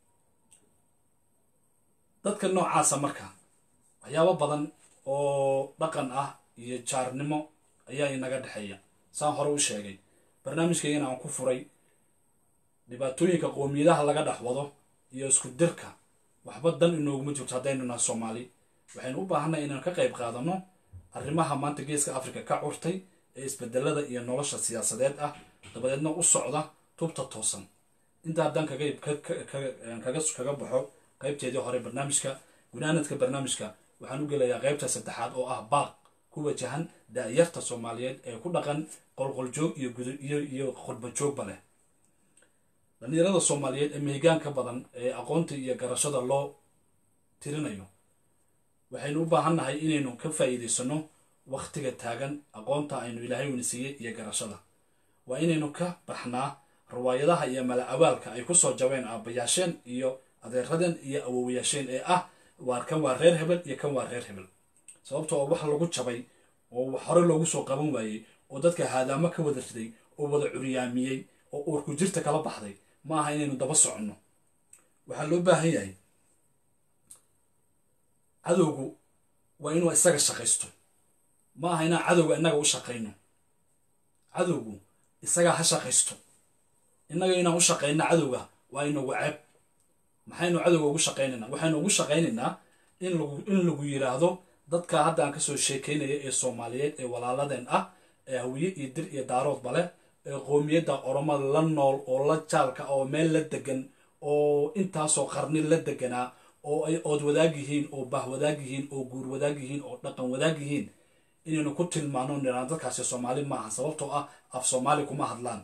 Speaker 1: dadka noocaasa marka waxyaabo badan oo dhaqan ah iyo jaarnimo ayaa inaga dhexeeya saan hore u sheegay barnaamijkaygana aan ku furay dhibaatooyinka qoomiyadaha laga dhex wado iyo isku dirka waxba dan inooguma jirto haddaynu naha soomaali waxaynu u baahannahay inaan ka qayb qaadano arrimaha maanta geeska africa ka curtay ee isbedelada iyo nolosha siyaasadeed ah dabadeedna u socda tubta toosan inta haddaan kaga kaga baxo qaybteedii hore barnaamijka gunaanadka barnaamijka waxaan u gelayaa qaybta saddexaad oo ah baaq ku wajahan da-yarta soomaaliyeed ee ku dhaqan qolqoljoog iyo gudiyo iyo khudbajoogba leh dhalinyarada soomaaliyeed ee mehigaanka badan ee aqoonta iyo garashada loo tirinayo waxaynu u baahannahay inaynu ka faa'iidaysano wakhtiga taagan aqoonta aynu ilaahay weyna siiyey iyo garashada waa inaynu ka baxnaa riwaayadaha iyo mala awaalka ay ku soo jabeen aabbayaasheen iyo adeeradeen iyo awowayaasheen ee ah waar kan waa reer hebel iyo kan waa reer hebel sababto oo wax lagu jabay oo hore loogu soo qaban waayey oo dadka haadaamo ka wada riday oo wada curyaamiyey oo uurku jirta kala baxday ma aha inaynu daba soconno waxaa loo baahan yahay cadowgu waa inuu isaga shaqaysto ma aha inaan cadowga innaga u shaqayno cadowgu isagaa ha shaqaysto innaga inaan u shaqayno cadowga waa inagu ceeb maxaynu cadowga ugu shaqaynaynaa waxaynu ugu shaqaynaynaa in lagu in lagu yidhaahdo dadka hadda aan kasoo sheekaynaya ee soomaaliyeed ee walaaladeen ah ee hawiye iyo dir iyo daaroodba leh ee qoomiyadda oromada la nool oo la jaalka oo meel la degan oo intaasoo qarni la deganaa oo ay ood wadaag yihiin oo bah wadaag yihiin oo guur wadaag yihiin oo dhaqan wadaag yihiin inaynu ku tilmaano niraan dadkaasi soomaali maaha sababtoo ah af soomaali kuma hadlaan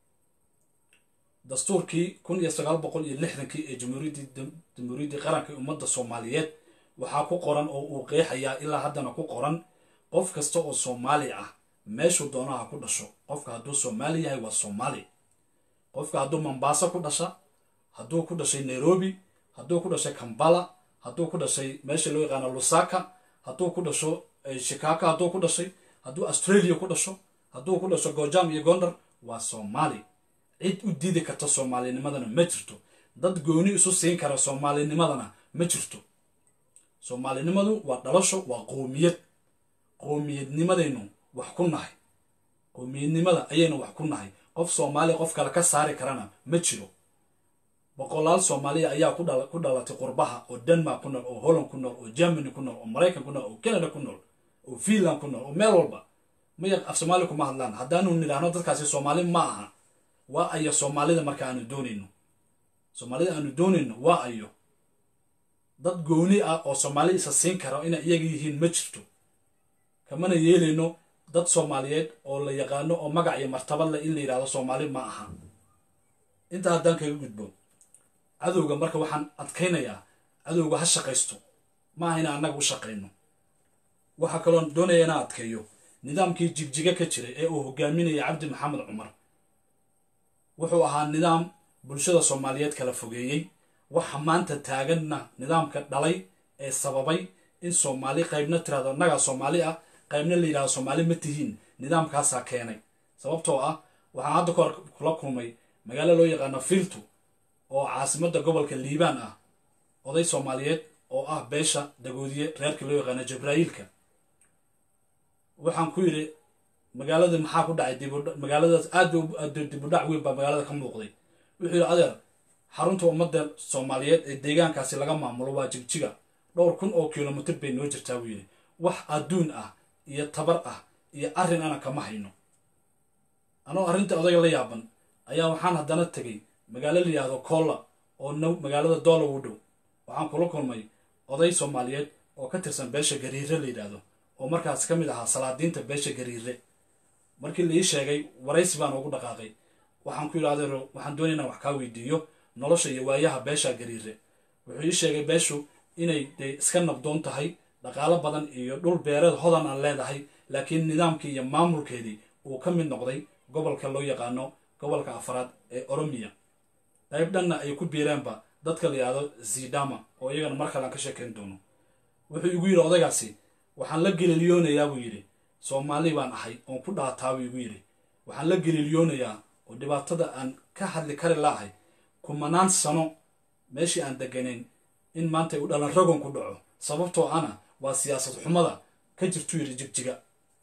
Speaker 1: dastuurkii kun iyo sagaal boqol iyo lixdankii ee jamhuuriyaddii jamhuuriyaddii qaranka ummadda soomaaliyeed waxaa ku qoran oo uu qeexayaa ilaa haddana ku qoran qof kasta oo soomaali ah meeshuu doonaha ku dhasho qofka hadduu soomaali yahay waa soomaali qofka hadduu mombaaso ku dhasha hadduu ku dhashay nairobi hadduu ku dhashay kambala hadduu ku dhashay meesha loo yaqaano lusaka hadduu ku dhasho shikaaka hadduu ku dhashay hadduu australia ku dhasho hadduu ku dhasho gojam iyo gondar waa soomaali cid u diidi karta soomaalinimadana ma jirto dad gooni isu siin kara soomaalinimadana ma jirto soomaalinimadu waa dhalasho waa qoomiyad qoomiyadnimadaynu wax ku nahay qoomiyadnimada ayaynu wax ku nahay qof soomaaliya qof kale ka saari karana ma jiro boqolaal soomaaliya ayaa ku dhalatay qurbaha oo denmark ku nool oo holland ku nool oo germany ku nool oo maraykan ku nool oo canada ku nool oo finland ku nool oo meel walba maya af soomaali kuma hadlaan haddaanu nidhaahno dadkaasi soomaali ma aha waa ayo soomaalida marka aanu doonayno soomaalida aanu doonayno waa ayo dad gooni ah oo soomaali isa siin kara inay iyaga yihiin ma jirto kamana yeelayno dad soomaaliyeed oo la yaqaano oo magac iyo martabad leh in la yidhahdo soomaali ma aha intaa haddaan kaga gudbo cadowga marka waxaan adkaynayaa cadowga ha shaqaysto ma aha inaan annaga u shaqayno waxaa kaloo doonaya inaan adkeeyo nidaamkii jigjiga ka jiray ee uu hogaaminaya cabdi maxamed cumar wuxuu ahaa nidaam bulshada soomaaliyeed kala fogeeyey waxa maanta taaganna nidaamka dhalay ee sababay in soomaali qaybna tirahdo annagaa soomaali ah qaybna la yidhahdo soomaali ma tihiin nidaamkaasaa keenay sababtoo ah waxaan hadda kahor kula kulmay magaalo loo yaqaano filtu oo caasimadda gobolka liibaan ah oday soomaaliyeed oo ah beesha dagoodiye reerka loo yaqaano jabraa'iilka waxaan ku yidhi magaaladii maxaa ku dhacay magaaladaas aad dibudhac weyn baa magaalada ka muuqday wuxuu yidhi adeer xarunta ummadda soomaaliyeed ee deegaankaasi laga maamulo waa jigjiga dhowr kun oo kilomitr bay noo jirtaa buu yidhi wax adduun ah iyo tabar ah iyo arrin ana kama hayno anoo arrinta odayga la yaaban ayaa waxaan haddana tegay magaalo la yidhaahdo koolla oo now magaalada doola u dhow waxaan kula kulmay oday soomaaliyeed oo ka tirsan beesha gariire la yidhaahdo oo markaas ka mid ahaa salaadiinta beesha gariire markii la ii sheegay waraysi baan ugu dhaqaaqay waxaan ku yidhi adeero waxaan doonaya inaan wax kaa weydiiyo nolosha iyo waayaha beesha gariire wuxuu ii sheegay beeshu inay dee iska nabdoon tahay dhaqaalo badan iyo dhul beereed hodan aan leedahay laakiin nidaamkii iyo maamulkeedii uu ka mid noqday gobolka loo yaqaano gobolka afraad ee oromiya qayb dhanna ay ku biireenba dadka la yidhahdo zidama oo iyagana mar kale aan ka sheekayn doono wuxuu igu yidhi odaygaasi waxaan la geliliyoonayaa buu yidhi soomaali baan ahay oon ku dhaataa buu igu yidhi waxaan la geliliyoonayaa oo dhibaatada aan ka hadli kari laahay kumanaan sano meeshii aan deganayn in maanta uu dhalan ragon ku dhaco sababtoo ana waa siyaasad xumada ka jirtuu yidhi jigjiga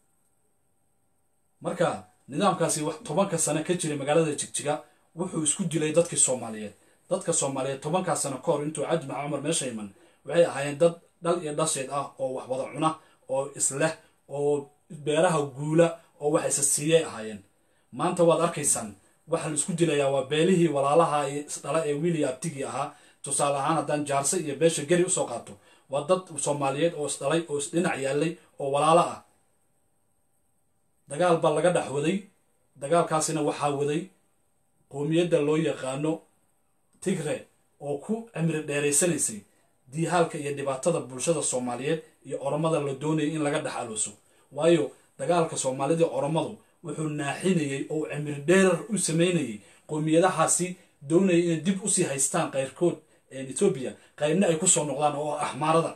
Speaker 1: marka nidaamkaasi wax tobanka sano ka jiray magaalada jigjiga wuxuu isku dilay dadkii soomaaliyeed dadka soomaaliyeed tobankaa sano ka hor intuu cabdi maxamed cumar meesha iman waxay ahaayeen dad dhal iyo dhasheed ah oo wax wada cuna oo isleh oo beeraha guula oo wax isa siiyay ahaayeen maanta waad arkaysaan waxa la isku dilayaa waa beelihii walaalaha iyo isdhala ee wiiliya abtigii ahaa tusaale ahaan haddaan jaarse iyo beesha geri usoo qaato waa dad soomaaliyeed oo isdhalay oo isdhinac yaallay oo walaalo ah dagaal baa laga dhex waday dagaalkaasina waxaa waday qoomiyadda loo yaqaano tigre oo ku cimri dheeraysanaysay diihaalka iyo dhibaatada bulshada soomaaliyeed iyo oromada la doonayay in laga dhex alooso waayo dagaalka soomaalida oromadu wuxuu naaxinayey oo cimri dheerar u sameynayay qoomiyadahaasi doonayay inay dib usii haystaan qayrkood etoobiya qaybna ay kusoo noqdaan oo axmaarada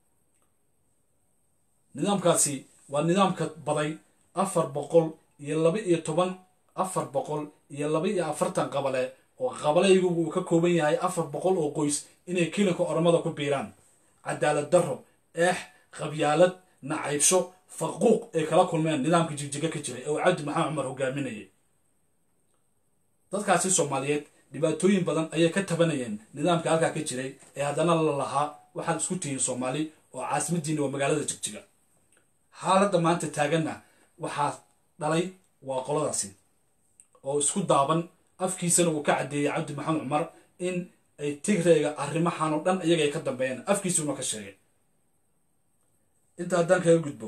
Speaker 1: nidaamkaasi waa nidaamka baday afar boqol iyo laba iyo toban afar boqol iyo laba iyo afartan qabale oo qabalaygu uu ka kooban yahay afar boqol oo qoys inay kilinka oromada ku biiraan cadaalad darro eex qabyaalad nacaybsho faquuq ay kala kulmeen nidaamka jigjiga ka jiray ee uu cabdi maxamed cumar hogaaminayay dadkaasi soomaaliyeed dhibaatooyin badan ayay ka tabanayeen nidaamka halkaa ka jiray ee haddana la lahaa waxaad isku tihiin soomaali oo caasimadiina waa magaalada jigjiga xaaladda maanta taaganna waxaa dhalay waa qoladaasi oo isku daaban afkiisana uu ka caddeeyey cabdi maxamed cumar in ay tigreega arrimahan oo dhan iyaga ay ka dambeeyeen afkiisuuna ka sheegay inta haddaan kaga gudbo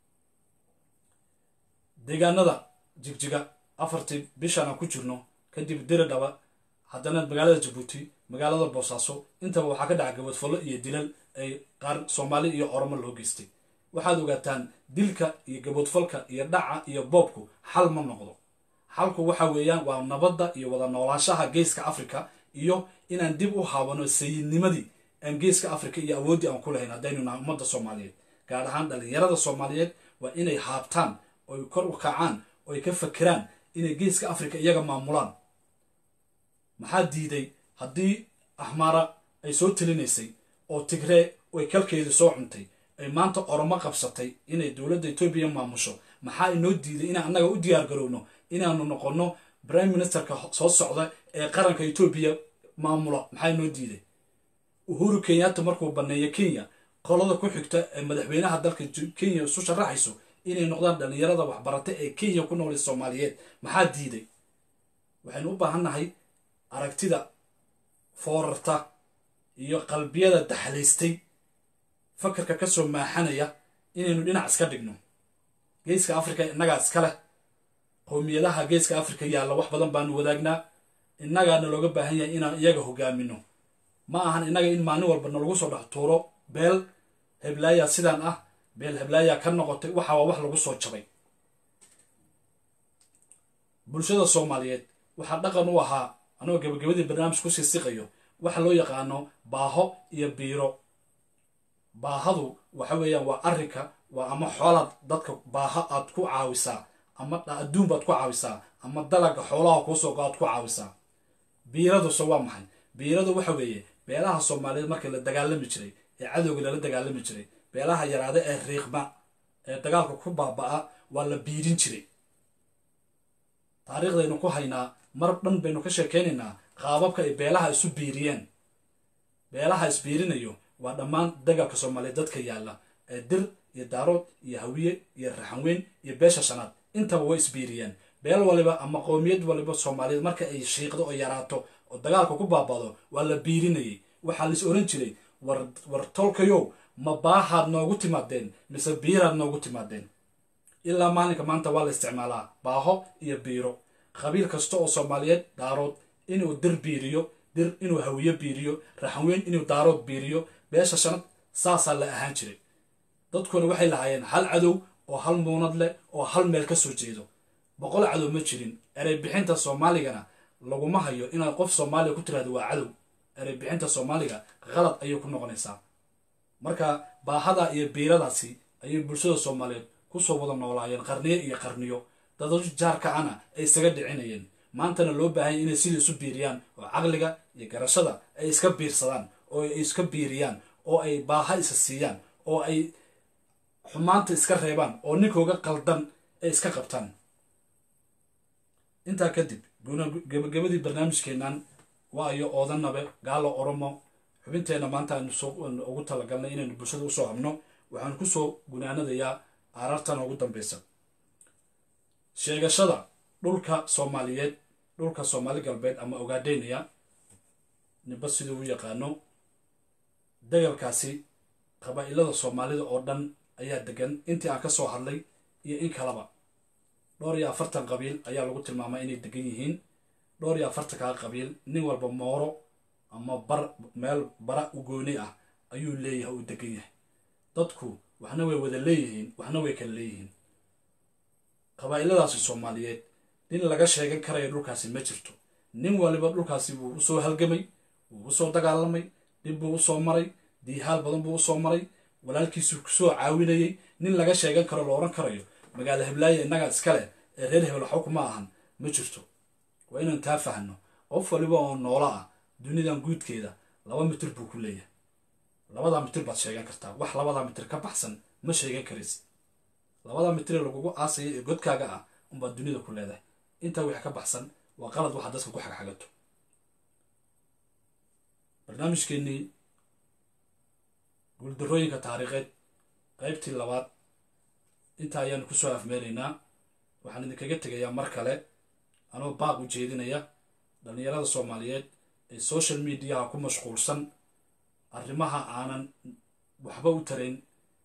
Speaker 1: deegaanada jigjiga afartii bishaan aan ku jirno kadib diri dhaba haddana magaalada jabuuti magaalada boosaaso intaba waxaa ka dhaca gabadfallo iyo dilal ay qaar soomaali iyo oromo loo geystay waxaad ogaataan dilka iyo gaboodfalka iyo dhaca iyo boobku xal ma noqdo xalku waxa weeyaan waa nabadda iyo wada noolaanshaha geeska africa iyo inaan dib u haabano sayidnimadii aan geeska africa iyo awooddii aan ku lahayn haddaynu nahay ummadda soomaaliyeed gaar ahaan dhallinyarada soomaaliyeed waa inay haabtaan oy kor u kacaan oy ka fakeraan inay geeska africa iyaga maamulaan maxaa diiday haddii ahmaara ay soo telinaysay oo tigree ay kalkeedii soo cuntay ay maanta oromo qabsatay inay dowladda etoobiya maamusho maxaa inoo diiday inaan annaga u diyaar garowno inaanu noqonno prime ministerka soo socda ee qaranka etoobiya maamula maxaa inoo diiday uhuru kenyatta markuu banneeyo kenya qolada ku xigta ee madaxweynaha dalka kenya isu sharaxayso inay noqdaan dhallinyarada waxbarata ee kenya ku nool soomaaliyeed maxaa diiday waxaynu u baahannahay aragtida foorarta iyo qalbiyada daxlaystay fakarka ka soo maaxanaya inaynu dhinac iska dhigno geeska africa innagaa iska leh qowmiyadaha geeska africa yaalla wax badan baanu wadaagnaa innagaana looga baahan yahay inaan iyaga hogaamino ma ahan innaga in maalin walba nalagu soo dhex tuuro beel heblaaya sidaan ah beel heblaaya ka noqotay waxa waa wax lagu soo jabay bulshada soomaaliyeed waxaa dhaqan u ahaa anagoo gabagabadii barnaamij ku siisiqayo waxa loo yaqaano baaho iyo biiro baahadu waxa weeyaan waa arrinka waa ama xoolaad dadka baaha aad ku caawisaa ama adduun baad ku caawisaa ama dalaga xoolaha kuusoo go aad ku caawisaa biiraduse waa maxay biiradu waxa weeye beelaha soomaaliyeed markii la dagaalami jiray ee cadowga lala dagaalami jiray beelaha yaraada ee riiqma ee dagaalka ku baaba'a waa la biirin jiray taariikhdaynu ku haynaa mar dhan baynu ka sheekaynaynaa qaababka ay beelaha isu biiriyeen beelaha isbiirinayo waa dhammaan dagaalka soomaaliyeed dadka yaalla ee dir iyo daarood iyo hawiye iyo raxanweyn iyo beesha shanaad intaba way isbiiriyeen beel waliba ama qowmiyad waliba soomaaliyeed marka ay shiiqdo oo yaraato oo dagaalka ku baabado waa la biirinayay waxaa lais oran jiray war tolkayow ma baahaad noogu timaadeen mise biiraad noogu timaadeen ilaa maalinka maanta waa la isticmaalaa baaho iyo biiro qabiil kasta oo soomaaliyeed daarood inuu dir biiriyo dir inuu hawiye biiriyo raxanweyn inuu daarood biiriyo beesha shanad saasaa la ahaan jiray dadkuna waxay lahaayeen hal cadow oo hal muunad leh oo hal meel ka soo jeedo boqol cadow ma jirin erey bixinta soomaaligana laguma hayo inaad qof soomaaliya ku tiraahdo waa cadow erey bixinta soomaaliga qalad ayay ku noqonaysaa marka baahada iyo biiradaasi ayay bulshada soomaaliyeed kusoo wada noolaayeen qarniyo iyo qarniyo dada jaarkacana ay isaga dhicinayeen maantana loo baahanya inay sidai isu biiriyaan oo caqliga iyo garashada ay iska biirsadaan oo ay iska biiriyaan oo ay baaha isa siiyaan oo ay xumaanta iska reebaan oo ninkooga qaldan ay iska qabtaan intaa kadib gabagabadii barnaamijkeennan waa iyo oodanabe gaalo oromo xubinteenna maanta aynu ugu talagalnay inaynu bulshada usoo habno waxaan kusoo gunaanadayaa aarartan ugu dambeysa sheegashada dhulka soomaaliyeed dhulka soomaali galbeed ama ogaadheynaya niba siduu u yaqaano dagalkaasi qabaa'ilada soomaalida oo dhan ayaa degan intii aan ka soo hadlay iyo in kalaba dhowr iyo afartan qabiil ayaa lagu tilmaamaa inay degan yihiin dhowr iyo afartankaa qabiil nin walba mooro ama bar meel bara u gooni ah ayuu leeyahay uu degan yahay dadku waxna way wada leeyihiin waxna way kala leeyihiin qabaa'iladaasi soomaaliyeed nin laga sheegan karaya dhulkaasi ma jirto nin waliba dhulkaasi wuu usoo halgamay wuu usoo dagaalamay dhib buu usoo maray diihaal badan buu usoo maray walaalkiisuu kusoo caawinayay nin laga sheegan karo la odhan karayo magaalo heblaaye innagaa iskaleh ee reer hebel xog ma ahan ma jirto waa inaan taa fahno qof waliba oo noolo ah dunidan guudkeeda laba mitir buu ku leeyahay labadaa mitir baad sheegan kartaa wax labadaa mitir ka baxsan ma sheegan karaysid labada mitri lagugu aasaya ee godkaaga ah unbaad dunida ku leedahay intaa wixii ka baxsan waa qalad waxaad dadka ku xagxagato barnaamijkeennii guuldarooyinka taariikheed qaybtii labaad intaa ayaanu kusoo afmeeraynaa waxaan idinkaga tegayaa mar kale anoo baaq u jeedinaya dhallinyarada soomaaliyeed ee social mediaha ku mashquulsan arrimaha aanan waxba u tarayn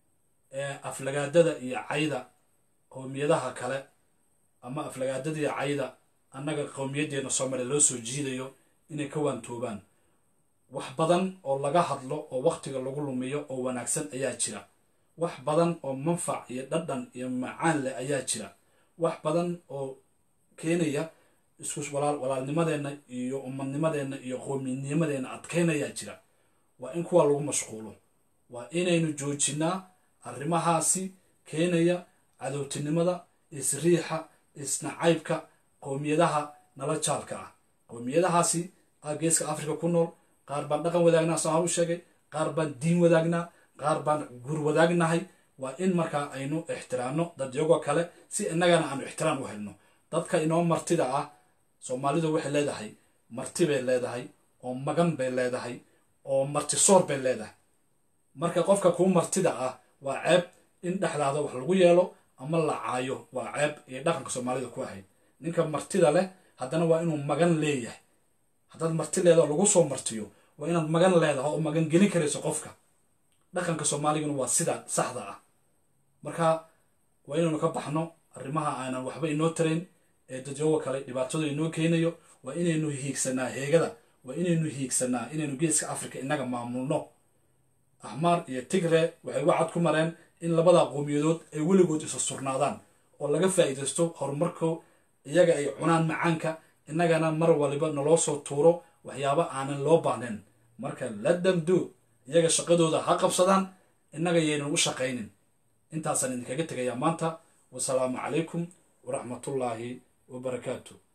Speaker 1: ee aflagaadada iyo cayda qowmiyadaha kale ama aflagaadada iyo cayda annaga qowmiyaddeena soomaaliya loo soo jiidayo inay ka waantoobaan wax badan oo laga hadlo oo wakhtiga lagu lumiyo oo wanaagsan ayaa jira wax badan oo manfac iyo dhadhan iyo macaan leh ayaa jira wax badan oo keenaya isku walaalnimadeenna iyo umadnimadeenna iyo qowminimadeenna adkaynayaa jira waa in kuwa lagu mashquulo waa inaynu joojinaa arrimahaasi keenaya cadowtinimada isriixa isnacaybka qowmiyadaha nala jaalka ah qowmiyadahaasi a geeska africa ku nool qaar baan dhaqan wadaagnaa saan u sheegay qaar baan diin wadaagnaa qaar baan gur wadaagnahay waa in markaa aynu ixtiraamno dadyagoo kale si innagana aanu ixtiraam u helno dadka inoo martida ah soomaalidu waxay leedahay marti bay leedahay oo magan bay leedahay oo martisoor bay leedahay marka qofka kuu martida ah waa ceeb in dhexdaada wax lagu yeelo ama la caayo waa ceeb iyo dhaqanka soomaalida ku ahayd ninka martida leh haddana waa inuu magan leeyahay haddaad marti leedaho lagu soo martiyo waa inaad magan leedahay oo magan gelin karayso qofka dhaqanka soomaaliguna waa sida saxda ah marka waa inaynu ka baxno arrimaha aanan waxba inoo tarayn ee dadyoga kale dhibaatada inoo keenayo waa inaynu hiigsanaa heegada waa inaynu hiigsanaa inaynu geeska africa innaga maamulno axmaar iyo tigre waxay wacad ku mareen in labada qowmiyadood ay weligood isa surnaadaan oo laga faa'iidaysto horumarko iyaga ay cunaan macaanka innagana mar waliba naloo soo tuuro waxyaabo aanan loo baahnayn marka la damdo iyaga shaqadooda ha qabsadaan innaga yaynan u shaqaynin intaasaan idinkaga tegayaa maanta wasalaamu calaykum waraxmatullaahi wabarakaatu